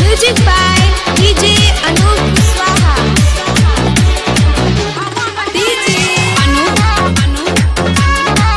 Music by DJ Anup Swaha. DJ Anup Anup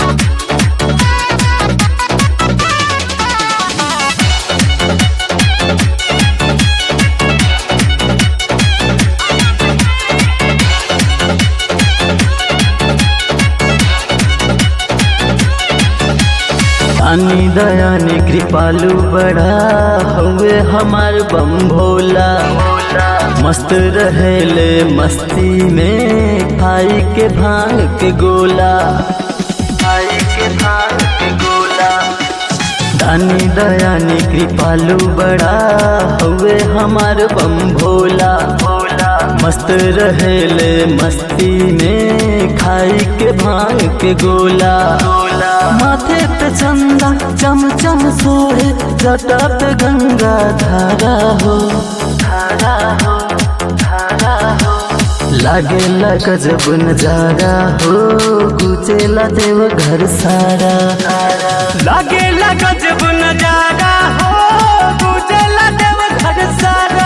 दानी दयानी कृपालु बड़ा हुए हमार बम भोला मस्त रहेले मस्ती में खाई के भांग के गोला खाई के भांग के गोला दानी दयानी कृपालु बड़ा हुए हमार बम भोला भोला मस्त रहेले मस्ती में खाई के भांग के गोला गोला माथे पे चंदा चम चम सोहे जटा पे गंगा धारा हो धारा हो धारा हो लागेला गजब नजारा हो गुचेला देव घर सारा लागेला गजब नजारा हो गुचेला देव घर सारा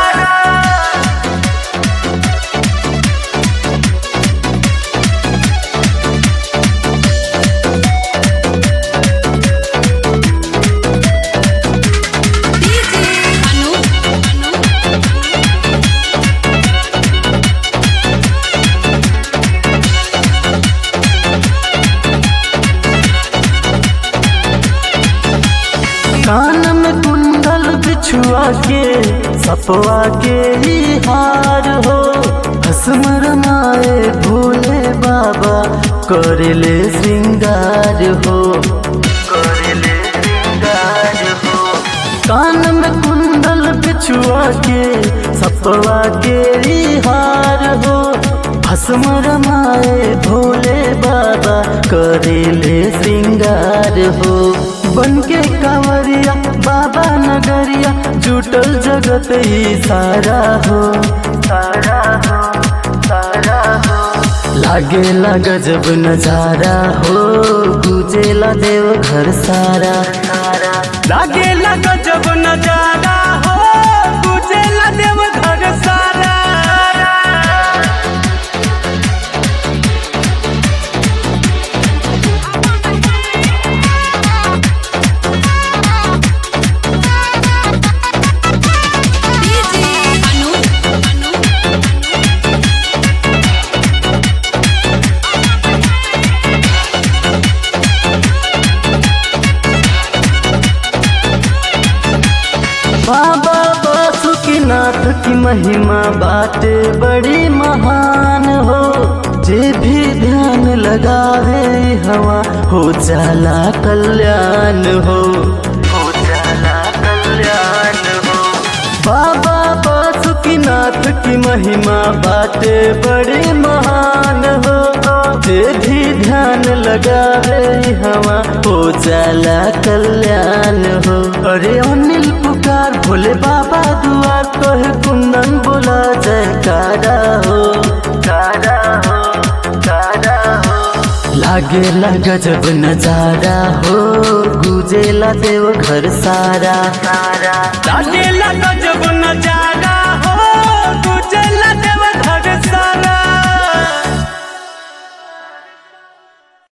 DJ Anup Anup कान में कुंडल बिछुआ के सपवा के ही हार हो भस्म रमाए भोले बाबा करेले श्रृंगार हो करेले श्रृंगार हो कान में कुंडल बिछुआ के सपवा के ही हार हो भस्म रमाए भोले बाबा करेले श्रृंगार हो बन के कांवरिया बाबा नगरिया जुटल जगत ही सारा हो सारा हो सारा हो लागेला गजब नजारा हो गुजेला देव घर सारा लागेला गजब नजारा हो गुजेला देव घर सारा DJ Anup Anup बाबा बासुकीनाथ की महिमा बाटे बड़ी महान हो जे भी ध्यान लगावे हवा हो जाला कल्याण हो हो जाला कल्याण हो बाबा बासुकीनाथ की महिमा बाटे बड़ी महान हो जे भी ध्यान लगावे हवा हो जाला कल्याण हो अरे अनिल पुकार भोले बाबा दुआर कहे कुंदन बोला जयकारा हो कारा हो कारा हो लागेला गजब नजारा हो गुजेला देव घर सारा सारा लागेला गजब नजारा